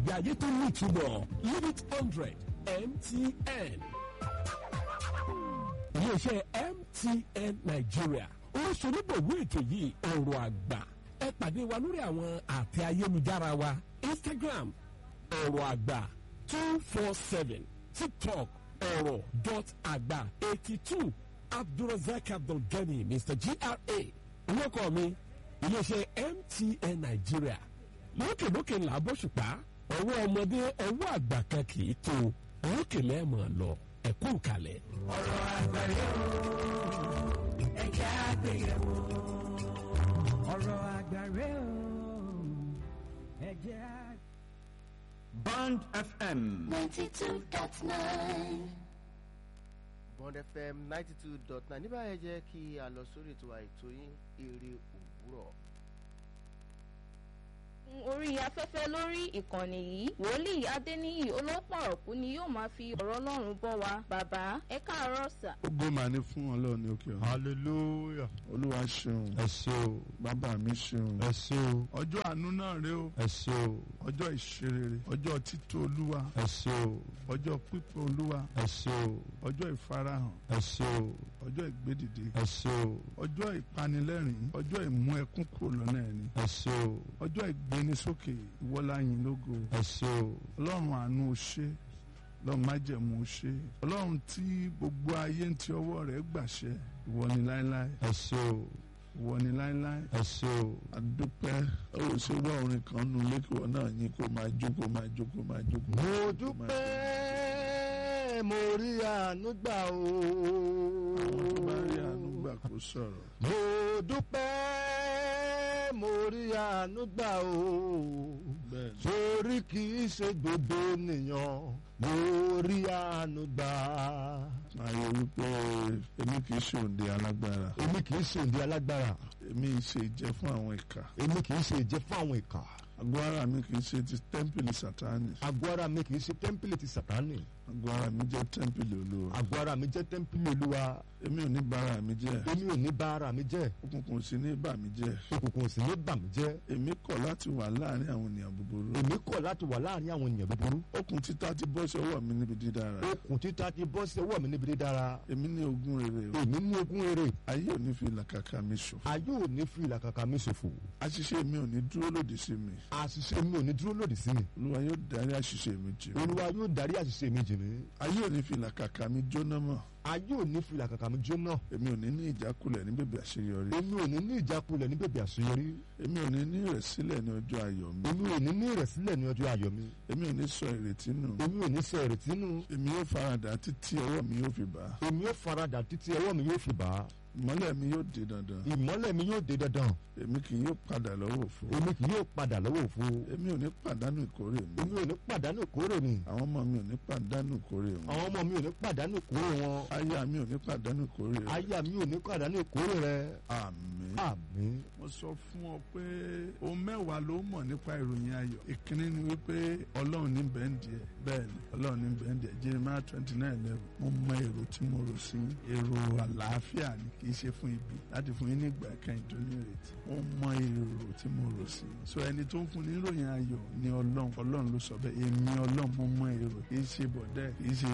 ìgbé ayé tó ní ìtumọ̀ limit hundred mtn. iléeṣẹ́ mtn nigeria oríṣiríbòwé ètò yìí ọ̀rọ̀ àgbà ẹ pàdé wa lórí àwọn àtẹ ayélujára wa instagram ọ̀rọ̀ àgbà two four seven tiktok ọ̀rọ̀ dot àgbà eighty two abdulrasaq abdulgani mr gra orúkọ mi iléeṣẹ́ mtn nigeria lókèlókè ńlá bóṣùpá ọwọ́ ọmọdé ọwọ́ àgbà kan kì í tó òkè lẹ́ẹ̀mọ̀ lọ ẹ̀kú kalẹ̀. ọ̀rọ̀ àgbáyé o ẹ̀jẹ̀ àgbéyẹ̀wò. ọ̀rọ̀ àgbáyé o ẹ̀jẹ̀ àgbéyẹ̀wò. Band FM. 92.9. bond fm ninety two dot nine níbà yẹn jẹ́ kí a lọ sórí ètò àìtó yín eré òwúrọ̀. orí afẹ́fẹ́ lórí ìkànnì yìí wòlíì adéníyì olópọ̀rọ̀kú ni yóò máa fi ọ̀rọ̀ ọlọ́run bọ́ wa bàbá ẹ káàárọ̀ sà. Ògo mà ní fún ọlọ́run ní òkè ọ̀run. hallelujah olúwa ṣeun ẹ ṣé o bàbá mi ṣeun. ẹ ṣé o ọjọ́ àánú náà rèé o ẹ ṣé o ọjọ́ ìṣerere ọjọ́ tító olúwa ẹ ṣé o ọjọ́ pípọ̀ olúwa ẹ ṣé o ọjọ́ ìfarahàn ẹ ṣé o ọjọ́ ìgbédìde ẹ ṣé o ọjọ́ ìpanilẹ́rìn ọjọ́ ìmú ẹkún kúrò lọ́nà ẹni ẹ ṣé o ọjọ́ ìgbénisókè ìwọ́láyìn lógo ẹ ṣé o ọlọ́run àánú o ṣé ọlọ́run májẹ̀mú o ṣé ọlọ́run tí gbogbo ayé ń ti ọwọ́ rẹ̀ gbàṣẹ ìwọ ni láéláé ẹ ṣé o ìwọ ni láéláé ẹ ṣé o àdúpẹ́ ó ṣe wá orin kan nù lẹ́kọ̀ọ́ náà yín kó máa jókòó máa jókòó máa jókòó. mo máa dúpẹ́ mo rí àánú gbà o àwọn tó bá rí àánú gbà kó sọ̀rọ̀. mo dúpẹ́ mo rí àánú gbà o bẹ́ẹ̀ ni torí kì í ṣe gbogbo ènìyàn mo rí àánú gbà máa yọ wípé èmi kì í ṣe òǹdè alágbára èmi kì í ṣe òǹdí alágbára èmi ṣe ìjẹ fún àwọn ìkà èmi kì í ṣe ìjẹ fún àwọn ìkà àgọ́ ara mi kì í ṣe ti tẹ́ḿpìlì sátánì àgọ́ ara mi kì í ṣe tẹ́ḿpìlì ti sàtánì àgọ́ ara mi jẹ́ tẹ́ḿpìlì olúwa àgọ́ ara mi jẹ́ tẹ́ḿpìlì olúwa èmi ò ní bára mi jẹ́ èmi ò ní bá ara mi jẹ́ òkùnkùn sí ní bà mí jẹ́ òkùnkùn sì ní bà mí jẹ́ èmi kọ̀ láti wà láàrin àwọn ènìyàn búburú èmi kọ̀ láti wà láàrin àwọn ènìyàn búburú okùn títà ti bọ́ sí ọwọ́ mi níbi dídára okùn títa ti bọ́ sí ọwọ́ mi níbi dídára èmi ní ogún rere o èmi ní ogún rere ayé ò ní fi làkàkà mi ṣòfò ayé ò ní fi ìlàkàkà mi ṣòfò àṣìṣe mi ò ní dúró lòdì sí mi àṣìṣe mi ò ní dúró lòdì sí mi olúwa yóò darí àṣìṣe mi jì mí olúwa yóò darí àṣìṣe mi jì mí ayé ò ní fi làkàkà mi jóná mọ́ ayé ò ní fi ìlàkàkà mi jóná èmi ò ní ní ìjákulẹ̀ ní bèbè àṣeyọrí èmi ò ní ní ìjákulẹ̀ ní bèbè àṣeyọrí èmi ò ní ní ìrẹ̀sílẹ̀ ní ọjọ́ ayọ̀ mi èmi ò ní ní ìrẹ̀sílẹ̀ ní ọjọ́ ayọ̀ mi èmi ò ní sọ ìrètí nù èmi ò ní sọ ìrètí nù èmi yóò faradà títí ọwọ́ mi yóò fi bá a èmi yóò faradà títí ọwọ́ mi yóò fi bá a ìmọ́lẹ̀ mi yóò di dandan ìmọ́lẹ̀ mi yóò dé dandan èmi kì yóò padà lọ́wọ́ òfo èmi kì yóò padà lọ́wọ́ òfo èmi ò ní pàdánù ìkórè mi èmi ò ní pàdánù ìkórè mi àwọn ọmọ mi ò ní pàdánù ìkórè wọn àwọn ọmọ mi ò ní pàdánù ìkórè wọn aya mi ò ní pàdánù ìkórè rẹ aya mi ò ní pàdánù ìkórè rẹ àmín. àmín mo sọ fún ọ pé ohun mẹ́wàá ló mọ̀ nípa ìròyìn ayọ̀ ìkíní ni wípé ọlọ́run ní bẹ́ẹ̀ndì ẹ̀ bẹ́ẹ̀ ni ọlọ́run ní bẹ́ẹ̀ndì ẹ̀ jeremiah twenty nine eleven mo mọ èrò tí mo rò sí èrò àlàáfíà ni kì í ṣe fún ibi láti fún yín ní ìgbà kẹ́yìn tó ní ìrètí mo mọ èrò tí mo rò sí so ẹni tó ń fún ní ìròyìn ayọ̀ ni ọlọ́run ọlọ́run ló sọ bẹ́ẹ̀ èmi ọlọ́run mo mọ èrò kì í ṣe bọ̀dẹ́ kì í ṣe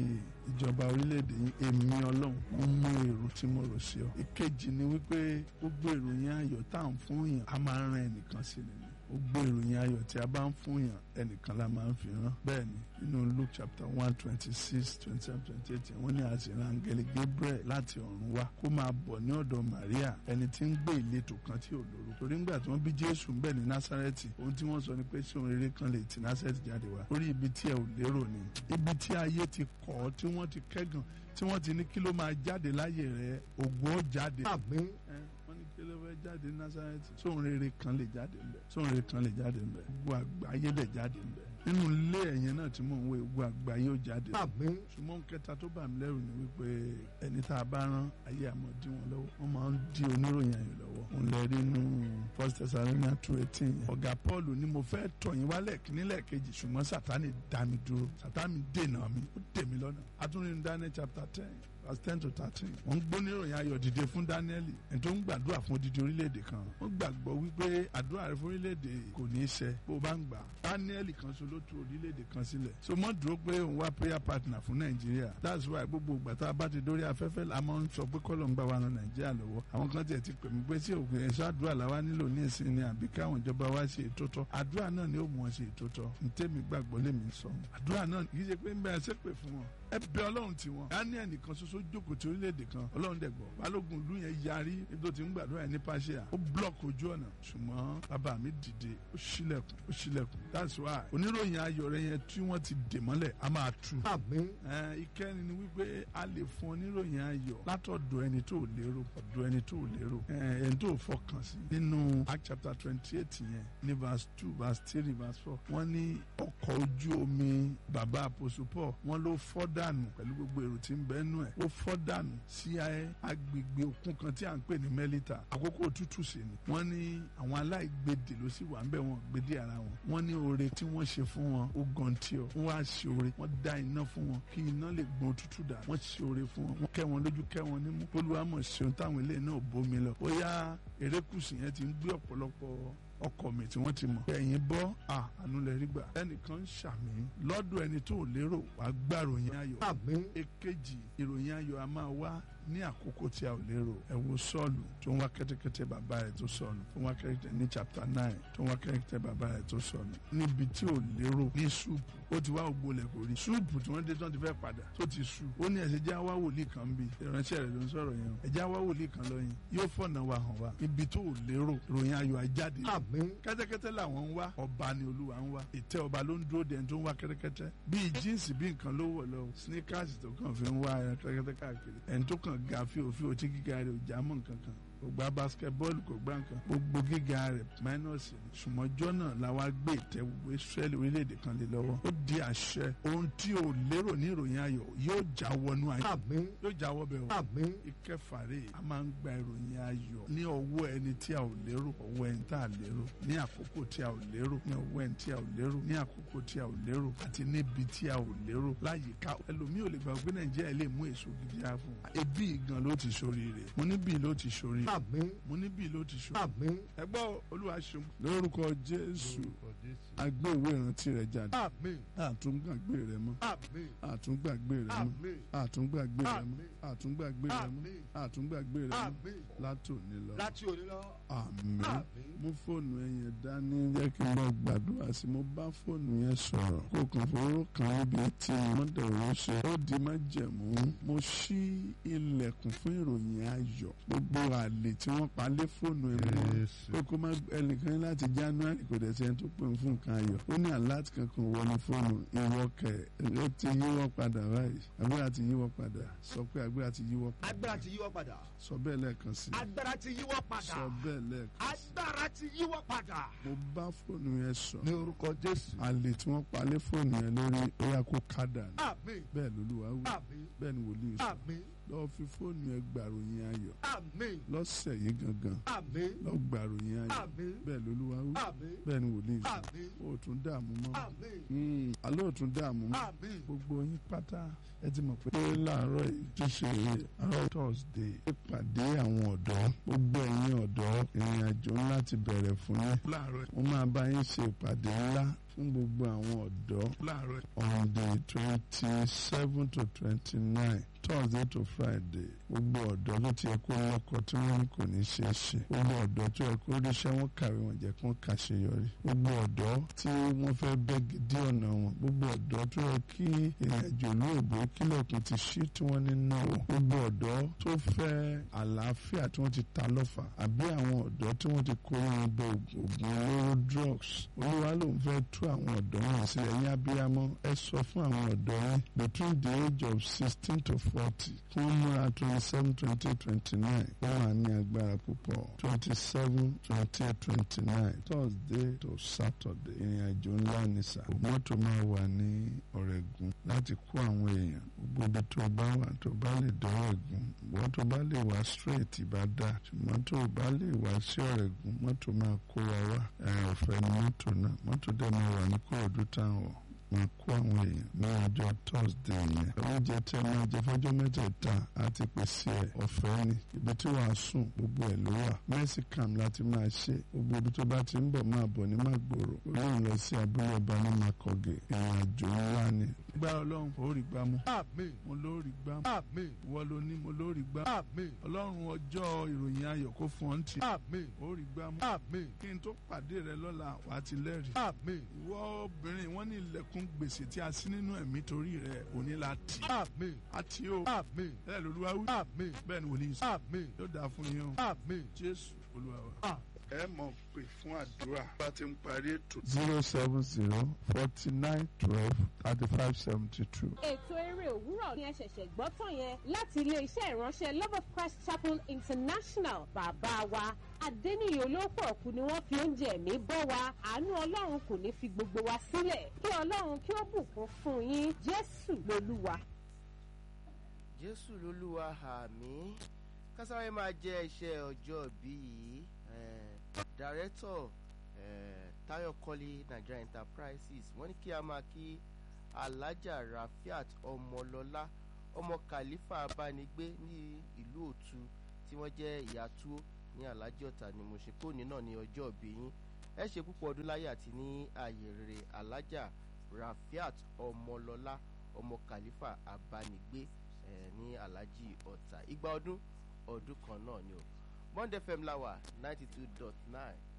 ìjọba orílẹ̀-èdè yìí èmi ọlọ́run mo mọ èrò tí mo rò sí ọ ìkejì ni wípé gbogbo ìròyìn ayọ̀ tá à ń fún yàn á máa ń ran ẹnìkan sí ni gbogbo ìròyìn ayọ̀ tí a bá ń fún yàn ẹnìkan la máa ń fi rán bẹ́ẹ̀ ni nínú luke chapter one twenty six twenty seven twenty eight wọ́n ní àṣìrán angeli gabriel láti ọ̀run wá kó máa bọ̀ ní ọ̀dọ̀ maria ẹni tí ń gbé ìletò kan tí ò lóru torí ńgbà tí wọ́n bí jésù ń bẹ̀ ní násárẹ́tì ohun tí wọ́n sọ ni pé ṣé ohun rere kan lè ti násárẹ́tì jáde wá orí ibi tí ẹ ò lérò ni ibi tí ayé ti kọ̀ ọ́ tí wọ́n ti kẹ́gàn tí wọ́n ti ní kí ló máa jáde láyé rẹ ògo ó jáde àmín ẹ wọ́n ní kí ló fẹ́ jáde ní násárẹ́tì sóhun rere kan lè jáde ńbẹ sóhun rere kan lè jáde ńbẹ gbogbo àgbáyé lè jáde ńbẹ nínú ilé ẹ̀yẹn náà tí mò ń wé gbogbo àgbáyé ó jáde ńbẹ àmín ṣùgbọ́n kẹta tó bà mí lẹ́rù ni wípé ẹni tá a bá rán ayé àmọ́ dí wọn lọ́wọ́ wọ́n máa ń dí oníròyìn ayò lọ́wọ́ òun lè rí inú first Thessalonians two eighteen yẹn ọ̀gá Paul ni mo fẹ́ tọ̀ yín wá lẹ́ẹ̀kíní lẹ́ẹ̀kejì ṣùgbọ́n Sátánì dá mi dúró Sátánì dènà mi ó dè mí lọ́nà atúnrin Daniel chapter ten verse ten to thirteen wọ́n ń gbóníròyìn ayọ̀ dìde fún Dáníẹ́lì ẹni tó ń gbàdúrà fún odidi orílẹ̀-èdè kan wọ́n gbàgbọ́ wípé àdúrà rẹ fún orílẹ̀-èdè kò ní í ṣẹ bó o bá ń gbà Dáníẹ́lì kan ṣo ló tú orílẹ̀-èdè kan sílẹ̀ so mọ́ dúró pé òun wá prayer partner fún Nàìjíríà that's why gbogbo ìgbà tá a bá ti dórí afẹ́fẹ́ la máa ń sọ pé kọ́lọ̀ ń bá wa ran Nàìjíríà lọ́wọ́ àwọn kan tiẹ̀ ti pè mí pé sí òkè ẹ̀ṣọ́ àdúrà làwa nílò ní ìsìn ni àbí káwọn ìjọba wa ṣe ètò tọ́ àdúrà náà ni ó mú wọn ṣe ètò tọ́ ntẹ́mi gbàgbọ́ lèmi sọ àdúrà náà kì í ṣe pé ń bẹ ẹsẹ̀ pè fún wọn ẹ bẹ ọlọ́run tí wọn dání ẹnìkan ṣoṣo jókòó ti orílẹ̀-èdè kan ọlọ́run dẹ̀ gbọ́ balógun ìlú yẹn yarí ibi tó ti ń gbàdúrà yẹn ní pàṣẹ ó blọọkì ojú ọ̀nà ṣùgbọ́n bàbá mi dìde ó ṣílẹ̀kùn ó ṣílẹ̀kùn that's why oníròyìn ayọ̀ rẹ yẹn tí wọ́n ti dè mọ́lẹ̀ a máa tú àmín ẹ ìkẹrin ni wípé a lè fún oníròyìn ayọ̀ látọ̀dọ̀ ẹni tó lérò ọ̀dọ̀ ẹni tó lérò ẹ ẹni tó fọkàn sí nínú Act chapter twenty eight yẹn ní verse two verse three verse four wọ́n ní ọkọ̀ ojú omi bàbá àpòsù Paul wọ́n ló fọ́ dànù pẹ̀lú gbogbo èrò tí ń bẹ nú ẹ̀ ó fọ́ dànù sí agbègbè òkun kan tí à ń pè ní Mẹ́lítà àkókò òtútù sí ni wọ́n ní àwọn aláìgbèdè ló sì wà ń bẹ̀ wọ́n gbèdé ara wọn wọ́n ní oore tí wọ́n ṣe fún wọn ó gan tí ọ wọ́n wá ṣe oore wọ́n dá iná fún wọn kí iná lè gbọ́n òtútù dà wọ́n ṣe oore fún wọn wọ́n kẹ́ wọn lójú kẹ́ wọn nímú olúwàmọ̀ ṣeun táwọn ilé náà bómi lọ ó yá erékùsù yẹn ti ń gbé ọ̀pọ̀lọpọ̀ ọkọ mi tí wọ́n ti mọ̀. ẹ̀yin bọ́ àánú lẹ rí gbà. ẹnìkan ń ṣàmì lọ́dọ̀ ẹni tó lérò wàá gbàròyìn ayọ̀. àmín èkejì ìròyìn ayọ̀ a máa wá ní àkókò tí a ò lérò ẹ wo sọ́ọ̀lù tó ń wá kẹ́tẹ́kẹ́tẹ́ bàbá rẹ̀ tó sọnù tó ń wá kẹ́tẹ́kẹ́tẹ́ ní chapter nine tó ń wá kẹ́tẹ́kẹ́tẹ́ bàbá rẹ̀ tó sọnù níbi tí ò lérò ní súùpù ó ti wá ògbó lẹ̀ kò rí súùpù tí wọ́n dé tán ti fẹ́ padà tó ti sú ó ní ẹ̀sẹ̀ já wá wòlíì kan bí ìránṣẹ́ rẹ̀ ló ń sọ̀rọ̀ yẹn o ẹ̀já wá wòlíì kan lọ yẹn yóò fọ̀nà wa hàn wá ibi tó ò lérò ìròyìn ayọ̀ ajáde àmín kẹ́tẹ́kẹ́tẹ́ làwọn ń wá ọba ni olúwa ń wá ìtẹ́ ọba ló ń dúró dẹ̀ tó ń wá kẹ́tẹ́kẹ́tẹ́ bíi jíǹsì bí nǹkan ló wọ̀ lọ sneakers tó kàn fi ń wá kẹ́tẹ́kẹ́tẹ́ káàkiri ẹni tó kàn ga fíofío tí gíga rẹ̀ ò já mọ́ nǹkan kan kò gba basketball kò gba nǹkan gbogbo gíga rẹ̀ minus ni ṣùgbọ́n jọ́nà làwa gbé ìtẹ́ gbogbo israẹli orílẹ̀-èdè kan lé lọ́wọ́ ó di àṣẹ ohun tí ò lérò ní ìròyìn ayọ̀ yóò já wọnú ayọ̀ àmín yóò já wọ́ bẹ́ẹ̀ o àmín ìkẹfàrè a máa ń gba ìròyìn ayọ̀ ní ọwọ́ ẹni tí a ò lérò ọwọ́ ẹni tá a lérò ní àkókò tí a ò lérò ní ọwọ́ ẹni tí a ò lérò ní àkókò tí a ò lérò àti níbi tí a ò lérò láyìíká ẹlòmíì ò lè gbà pé nàìjíríà lè mú èso gidi á fún un ebi gan ló ti ṣoríire mo ní bí ló ti ṣoríire àmín mo ní bí ló ti ṣoríire àmín ẹgbọ́ olúwa ṣeun lórúkọ jésù agbé ìwé ìrántí rẹ jáde àmín àtúngbàgbé rẹ mọ́ àmín àtúngbàgbé rẹ mọ́ àmín àtúngbàgbé rẹ mọ́ Àmín. àtúngbàgbé rẹ mọ́ Àmín. àtúngbàgbé rẹ mọ́ àmín látòní lọ láti òní lọ àmín àmín mú fóònù ẹ yẹn dání jẹ́ kí n bá gbàdúrà sí mo bá fóònù yẹn sọ̀rọ̀ kó o kàn fowó kan níbi tí mo dẹ̀rọ ṣe ó di má jẹ̀mú mo ṣí ilẹ̀kùn fún ìròyìn ayọ̀ gbogbo àlè tí wọ́n pa lé fóònù ẹ mọ́ ó kó má ẹnìkan láti january kò dẹ̀ sẹ́ni tó pè fún nǹkan ayọ̀ ó ní aláàtì kankan wọnú fóònù ìwọ kẹ̀ ó ti yíwọ́ padà báyìí agbára ti yíwọ́ padà sọ pé agbára ti yíwọ́ padà agbára ti yíwọ́ padà sọ bẹ́ẹ̀ lẹ́ẹ̀kan sí agbára ti yíwọ́ padà sọ bẹ́ẹ̀ lẹ́ẹ̀kan sí agbára ti yíwọ́ padà mo bá fóònù yẹn sọ ní orúkọ jésù àlè tí wọ́n pa lé fóònù yẹn lórí ó yá kó kádà ní àmín bẹ́ẹ̀ lolúwa wí àmín bẹ́ẹ̀ ni wòlíì sọ àmín lọ́ọ́ fi fóònù yẹn gbàròyìn ayọ̀ àmín lọ́sẹ̀ yìí gangan àmín lọ́ọ́ gbàròyìn ayọ̀ àmín bẹ́ẹ̀ lolúwa wí àmín bẹ́ẹ̀ ni wòlíì sọ àmín ó tún dààmú mọ́ àmín Mm, alẹ́ ò tún dààmú mọ́ àmín gbogbo yín pátá ẹ ti mọ̀ pé láàárọ̀ yìí tó ṣe àárọ̀ thursday ìpàdé àwọn ọ̀dọ́ gbogbo ẹ̀yin ọ̀dọ́ ìrìn àjò ńlá ti bẹ̀rẹ̀ fún yín láàárọ̀ yìí wọ́n máa bá yín ṣe ìpàdé ńlá fún gbogbo àwọn ọ̀dọ́ láàárọ̀ yìí on the twenty seven to twenty nine thursday to friday gbogbo ọ̀dọ́ ló ti yẹ kó lọ́kọ tí wọ́n ní kò ní ṣe é ṣe gbogbo ọ̀dọ́ tó yẹ kó ríṣẹ́ wọn kàwé wọn jẹ́ kó kàṣeyọrí gbogbo ọ̀dọ́ tí wọ́n fẹ́ bẹ́ gidi ọ̀nà wọn gbogbo ọ̀dọ́ tó yẹ kí ìrìnàjò olóògbé kílẹ̀kùn ti ṣí tí wọ́n ní náà gbogbo ọ̀dọ́ tó fẹ́ àlàáfíà tí wọ́n ti ta lọ́fà àbí àwọn ọ̀dọ́ tí wọ́n ti kó wọn bọ ògùn olóró drugs olúwa ló ń fẹ́ tú àwọn ọ̀dọ́ wọn sílẹ̀ ẹ̀yin abiyamọ ẹ sọ fún àwọn ọ̀dọ́ yẹn between the age of sixteen to forty kí wọ́n múra twenty seven twenty twenty nine wọ́n wà ní agbára púpọ̀ twenty seven twenty twenty nine thursday to saturday ìrìn àjò ńlá ní sà mọ́tò máa wà ní ọ̀rẹ́gun láti kó àwọn èèyàn gbogbo ibi tó bá wà tó bá lè dọ́rọ̀ ẹ̀gún wọ́n tó bá lè wá straight bá dà ṣùgbọ́n tó bá lè wá sí ọ̀rẹ́gun mọ́tò máa kó wa wá ẹ̀ ọ̀fẹ́ ni mọ́tò náà mọ́tò dẹ̀ máa wà ní kóòdù táwọn máa kó àwọn èèyàn ní ọjọ́ thursday yẹn oúnjẹ tẹ máa jẹ fọjọ́ mẹ́tẹ̀ẹ̀ta àti pèsè ẹ̀ ọ̀fẹ́ ni ibi tí wàá sùn gbogbo ẹ̀ ló wà mẹ́sìkàm láti máa ṣe gbogbo ibi tó bá ti ń bọ̀ máa bọ̀ ní màgbòrò olóhùn lọ sí abúlé ọba ní makọ̀gẹ̀ ìrìn àjò ńlá ni. gbá ọlọ́run ó rí gbámú àmín mo ló rí gbámú àmín ìwọ ló ní mo ló rí gbámú àmín ọlọ́run ọjọ́ ìròyìn ayọ̀ kó fún ọ́n tì àmín ó rí gbámú àmín kí n tó pàdé rẹ lọ́la wàá ti lẹ́rìí àmín ìwọ obìnrin wọn ní ilẹ̀kùn gbèsè tí a sí nínú ẹ̀mí torí rẹ òní la tì àmín àti o àmín bẹ́ẹ̀ lolúwa wí àmín bẹ́ẹ̀ ni wòlíì sọ àmín yóò dáa fún yín o àmín jésù olúwa wa. Ah. ẹ mọ̀ pé fún àdúrà bá ti ń parí ètò. zero seven zero forty nine twelve thirty five seventy two. ètò eré òwúrọ̀ ni ẹ ṣẹ̀ṣẹ̀ gbọ́ tán yẹn láti ilé-iṣẹ́ ìránṣẹ́ love of christ chapel international bàbá wa adẹ́niyè olóòpọ̀ ọ̀kú ni wọ́n fi oúnjẹ ẹ̀mí bọ́ wa àánú ọlọ́run kò ní fi gbogbo wa sílẹ̀ kí ọlọ́run kí ó bùkún fún yín jésù lolúwa. jésù lolúwa àmì kásáwé máa jẹ iṣẹ́ ọjọ́ bí yìí dàrẹ́tọ̀ tayo kọ́lé nigeria enterprises wọ́n ní kí a máa kí alájà rafiat ọmọlọ́lá ọmọ khalifa abánigbé ní ìlú òtu tí wọ́n jẹ́ ìyá túó ní alájì ọ̀tà ni mo ṣe kóòní náà ní ọjọ́ òbí yín ẹ ṣe púpọ̀ ọdún láyé àti ní ààyè rere alájà rafiat ọmọlọ́lá ọmọ khalifa abánigbé eh, ní alájì ọ̀tà igba ọdún ọdún kan náà ni o bond fm láwà ninety two dot nine